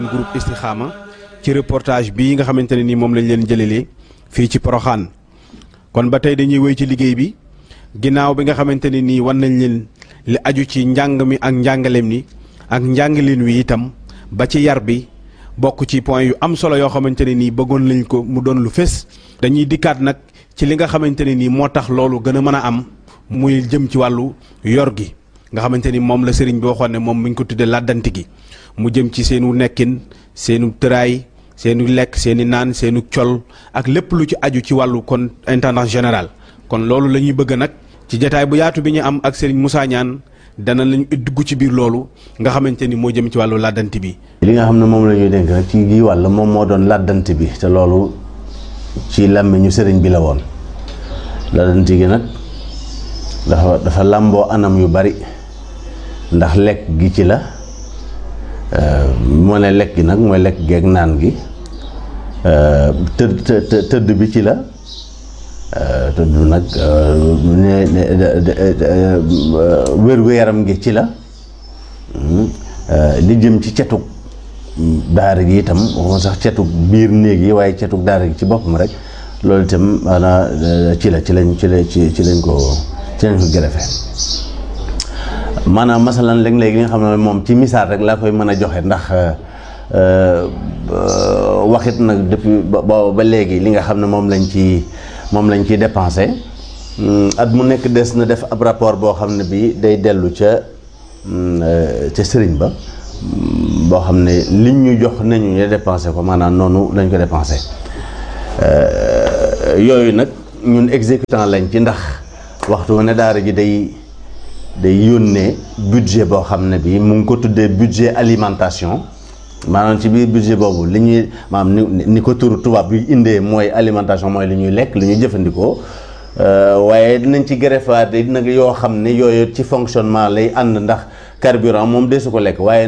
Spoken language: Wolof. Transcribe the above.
groupe Istikhama ci reportage bii nga xamante ne nii moom lañ leen jëlelee fii ci Poroxaan kon ba tey dañuy wéy ci liggéey bi ginnaaw bi nga xamante ne nii wan nañ leen li aju ci njàng mi ak njàngaleem ni ak njàngaleen wi itam ba ci yar bi bokk ci point yu am solo yoo xamante ne nii bëggoon lañ ko mu doon lu fés dañuy dikkaat nag ci li nga xamante ne nii moo tax loolu gën a mën a am muy jëm ci wàllu yor gi nga xamante ni moom la sëriñ bi waxoon ne moom mi ngi ko tuddee làddanti gi mu jëm ci seenu nekkin seenu tëraay seenu lekk seeni naan seenu col ak lépp lu ci aju ci wàllu kon intendant général kon loolu la ñuy bëgg nag ci jataay bu yaatu bi ñu am ak sëriñ Moussa Niane dana lañu dugg ci biir loolu nga xamante ni moo jëm ci wàllu làddanti bi. li nga xam ne moom la ñuy dénk rek ci gii wàll moom moo doon làddanti bi te loolu ci làmmiñu sëriñ bi la woon làddanti gi nag dafa dafa làmboo anam yu bari ndax lekk gi ci la moo ne lekk gi nag mooy lekk geeg naan gi tëdd tëdd bi ci la tëdd nag wér-gu-yaram gi ci la li jëm ci cetug daara gi itam waxuma sax cetug biir néeg yi waaye cetug daara gi ci boppam rek loolu itam maanaam ci la ci lañ ci la ci ci lañ ko ci lañ ko gërëfe maanaam masalan léeg-léeg li nga xam ne moom ci misaal rek laa koy mën a joxe ndax waxit nag depuis ba ba léegi li nga xam ne moom lañ ci moom lañ ciy dépensé at mu nekk des na def ab rapport boo xam ne bii day dellu ca ca sëriñ ba boo xam ne liñ ñu jox nañu ñu dépensé ko maanaam noonu lañ ko dépensé yooyu nag ñun exécutant lañ ci ndax waxtu ne daara ji day day yónnee budget boo xam ne bii mu ngi ko tuddee budget alimentation maanaam ci biir budget boobu li ñuy maanaam ni ni ko turu tubaab bi indee mooy alimentation mooy li ñuy lekk li ñuy jëfandikoo waaye dinañ ci greffaat nag yoo xam ne yooyu ci fonctionnement lay ànd ndax carburant moom desu ko lekk waaye